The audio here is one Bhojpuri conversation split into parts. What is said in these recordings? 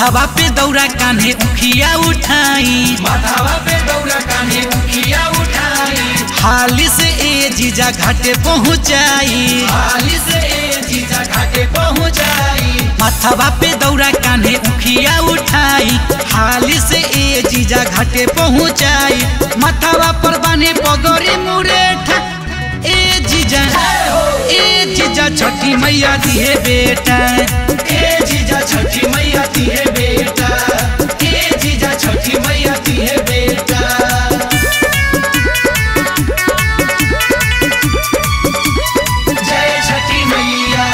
माथावा पे दौरा कान्हे उखिया उठाई माथावा पे दौरा कान्हे उखिया उठाई हाली से ए जीजा घाटे पहुँचाई हाली से ए जीजा घाटे पहुँचाई माथावा पे दौरा कान्हे उखिया उठाई हाली से ए जीजा घाटे पहुँचाई माथावा पर बाने पगोरी मुरेठा ए जीजा ए जीजा छठी मैया दिए बेटा ए जीजा छठी मैया दिए बेटा ए जीजा छठी मैया दिए बेटा जय छठी मैया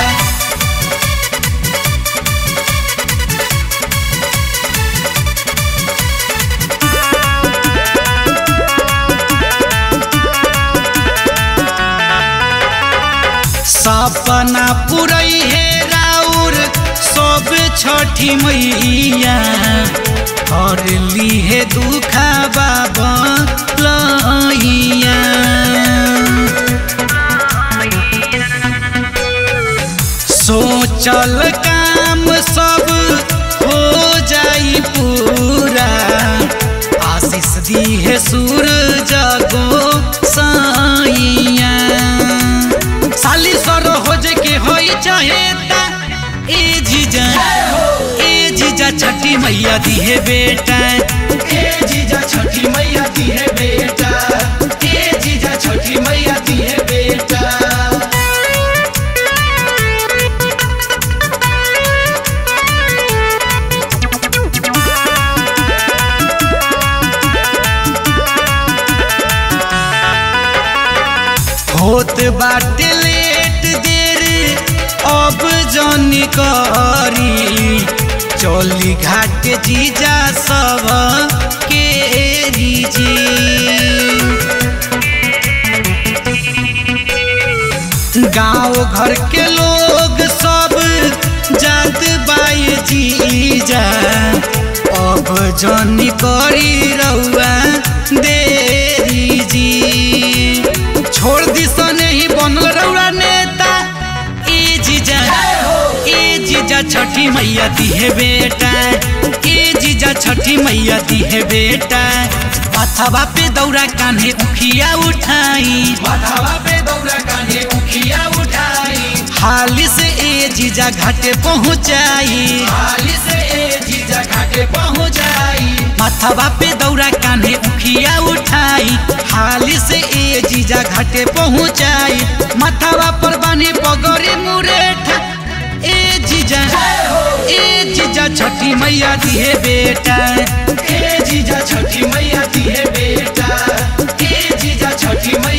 सपना पुरई हे राउर सब छठी मैया और ली हे दुखा बाबा लैया सोचल काम सब हो जाई पूरा आशीष दी है सूरज गो साइया साली सर हो जे के होई चाहे ता ए जीजा ए जीजा छठी मैया दी है बेटा ए जीजा छठी मैया दिए बेटा ए जीजा छठी मैया दिए बेटा होत बाटे लेट देर अब जनी करी चली घाट जीजा सब के जी गांव घर के लोग सब जात बाई जीजा अब जनी करी रउआ देरी जी छोड़ दी सने ही बनल रउआ नेता ए जीजा ए जीजा छठी मैया दिहे बेटा ए जीजा छठी मैया दिहे बेटा माथावा पे दौरा कान्हे उखिया उठाई माथावा पे दौरा कान्हे उखिया उठाई हाली से ए जीजा घाटे पहुँचाई हाली से ए जीजा घाटे पहुँचाई माथावा पे दौरा कान्हे उखिया उठाई हाली से ए जीजा घाटे पहुँचाई माथावा पर बाने पगोरी मुरेठा ए जीजा ए जीजा छठी मैया दिए बेटा ए जीजा छठी मैया दिए बेटा ए जीजा छठी मैया